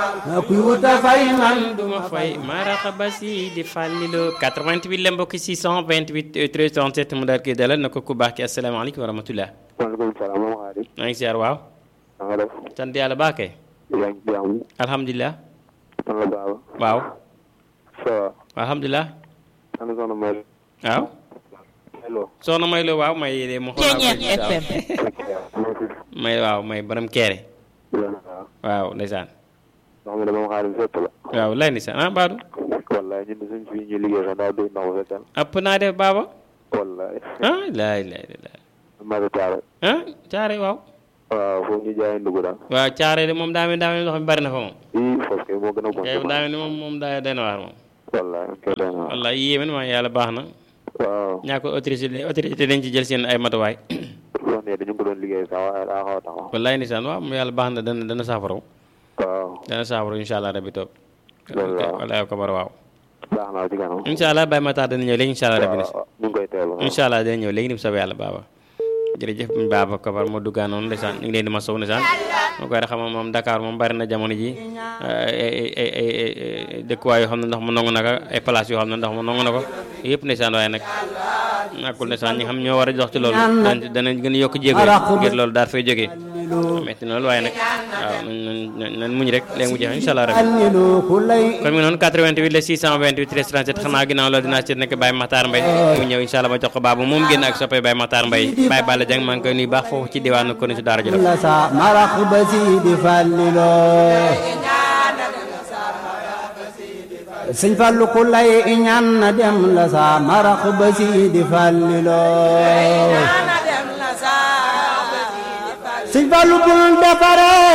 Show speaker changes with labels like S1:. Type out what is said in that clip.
S1: kuy wuta fay man
S2: duma fay maraqaba si di fàlliloo 88 la mbokk 628 13 37 mu daal koy dalal na ko ku baax ki asalaamaaleykum wa rahmatullah
S3: maaleykum salaam moom Xaadim.
S2: maa ngi siyaar waaw
S3: na nga def.
S2: sant yàlla baax kay
S3: yaa ngi ci jàmm.
S2: alhamdulilah
S3: man la Baba.
S2: waaw
S3: ça va.
S2: alhamdulilah
S3: ana soxna Maylo.
S2: waaw
S3: Maylo.
S2: soxna may loo waaw may de mu
S4: Ceeñeer FM.
S2: may waaw may borom keere waaw ndeysaan
S3: ndox mi de moom Xaadim fépp la.
S2: waaw lay ndeysaan ah baadu
S3: wallaay ñun de suñ fii ñuy liggéey sax daa doy ndox bu fekkal.
S2: ëpp naa def baaba
S3: wallaay.
S2: ah laay laay laay
S3: Madu Taare.
S2: ah caare waaw
S3: waaw foofu ñu jaay ndugg daal.
S2: waaw caare de moom daa mel daa mel ndox mi bari na fa moom
S3: ii foofu kay moo gën a bon.
S2: kay daa mel ni moom moom daa day na waar moom
S3: wallaay kay doy na waar.
S2: wallaay yéeme na ma yàlla baax na
S3: waaw.
S2: ñaa ko autorité autorité dañ ci jël seen ay matuwaay
S3: loolu ne dañu ko doon liggéey sax waaye daa xaw a taxaw.
S2: wallaay ndeysaan waaw mu yàlla baax na dana dana saafaraw
S3: waaw.
S2: dana saafaraw incha allah rabbi toog
S3: Loolu waaw.
S2: wallaay ko bar waaw
S3: baax na ci kanam.
S2: incha allah Baye Matar dana ñëw léegi incha allah rabbi
S3: waaw ñu ngi koy teewlu.
S2: incha allah dina ñëw léegi ni mu soobee yàlla baaba jërëjëf buñ baaba kobar moo duggaa noonu ndeysaan ñu ngi leen di masawu ndeysaan moo koy xam moom Dakar moom bari na jamono ji ay ay ay ay dëkkuwaay yoo xam ne ndox mu nangu naka ay place yoo xam ne ndox mu nangu na ko yëpp ndeysaan waaye nag ñàkkul ndeysaan ñi xam ñoo war a dox ci loolu danañ danañ gën a yokk jéego yi ngir loolu daal fay jógee metti na loolu waaye nag waaw nañ nañ nañ muñ rek léegi mu jeex incha allah rabbi
S1: allilu ku lay
S2: kon mi noonu 88 la 628 13 37 xanaa ginnaaw loolu dinaa seet nekk Baye Matar Mbaye mu ñëw incha allah ma jox ko baabu moom génn ak soppee Baye Matar Mbaye Baye Balla Dieng maa ngi koy nuyu baax foofu ci diwaanu ko ci daara ji
S1: la sa marax ba si di falliloo sëñ Fallu ku lay ñaan na dem la sa marax ba si di falliloo sëñ Fallu bul defare